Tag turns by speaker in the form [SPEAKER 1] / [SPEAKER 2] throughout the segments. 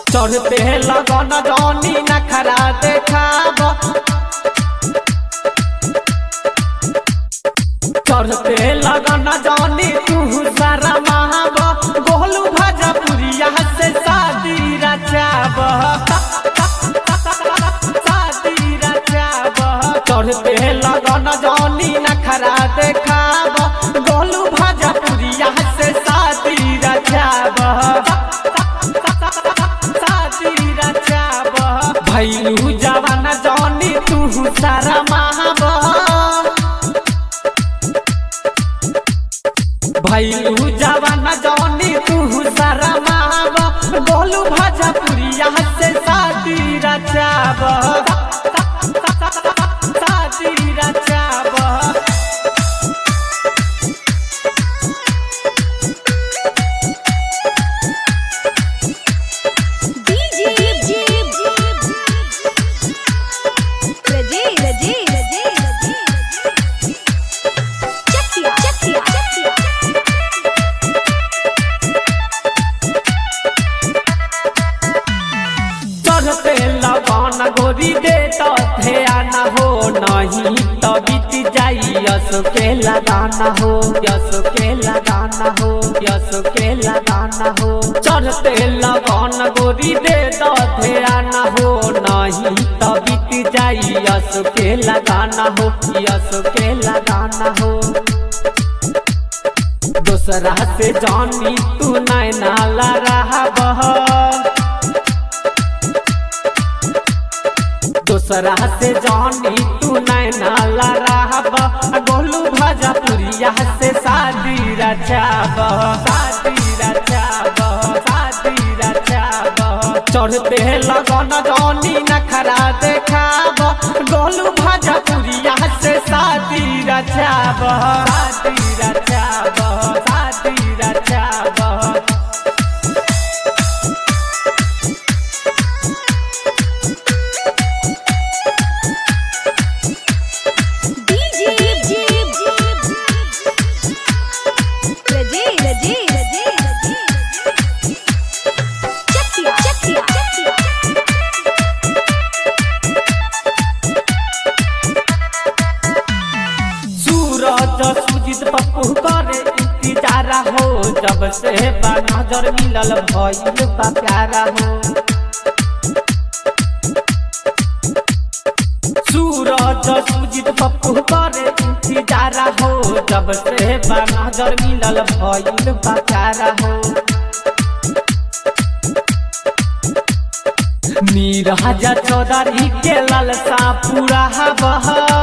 [SPEAKER 1] चढ़ते लगन जौनी नखरा देखाब चढ़ते लगन जौनी तू सारा महाब गोलू भजपुरिया से शादी रचाब शादी रचाब चढ़ते लगन जौनी नखरा देखाब गोलू भजपुरिया से शादी रचाब शादी रचाब भैलू जवान जौनी तू सारा महाब भैलू जवान जौनी तू सारा महाब गोलू भजपुरिया से शादी रचाब शादी रचाब
[SPEAKER 2] DJ Raje Raje Raje Raje Chakia Chakia Chakia
[SPEAKER 1] चढ़ते लगन गोरी दे तो ध्यान हो नहीं तो बीत जाई यस के लगाना हो यस के लगाना हो यस के लगाना हो चढ़ते लगन गोरी दे तो ध्यान हो नहीं तो बीत जाई यस के लगाना हो यस के लगाना हो दूसरा से जानी तू नैना रहा बह दूसरा से जानी तू नैना लड़ाब गोलू भजपुरिया से शादी रचाब शादी रचाब शादी रचाब चढ़ते लगन जानी नखरा देखाब गोलू भजपुरिया से शादी रचाब शादी रचाब शादी रचाब
[SPEAKER 2] DJ Raje Raje Raje Raje Chakia Chakia Chakia
[SPEAKER 1] सूरज सुजित पप्पू करे इंतजार हो जब से बा नजर मिलल भइल बा प्यारा हो सूरज सुजित पप्पू करे इंतजार हो जब से बा नजर मिलल भइल बा प्यारा हो नीरजा चौधरी के ललसा पूरा बह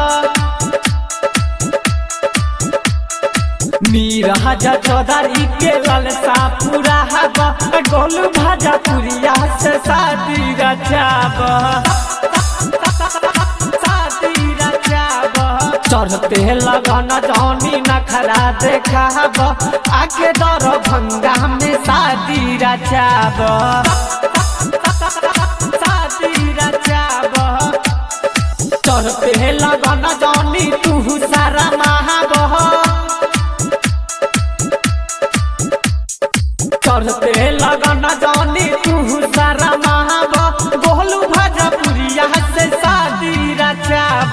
[SPEAKER 1] नीरजा चौधरी के ललसा पूरा हब गोलू भाजा पुरिया से शादी रचाब शादी रचाब चढ़ते लगन जौनी नखरा देखाब आगे दर भंगा में शादी रचाब शादी रचाब चढ़ते लगन जौनी तू सारा महाबह चढ़ते लगन जानी तू सारा महाब गोलू भजपुरिया से शादी रचाब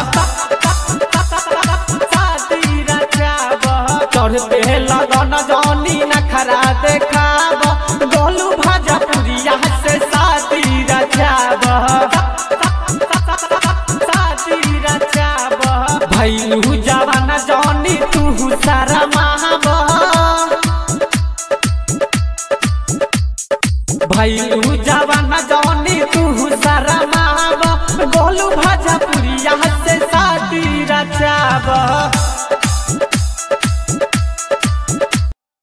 [SPEAKER 1] शादी रचाब चढ़ते लगन जानी नखरा देखाब गोलू भजपुरिया से शादी रचाब शादी रचाब भैलू जवान जानी तू सारा महाब भैलू जवान जौनी तू सारा माब गोलू भजपुरिया से शादी रचाब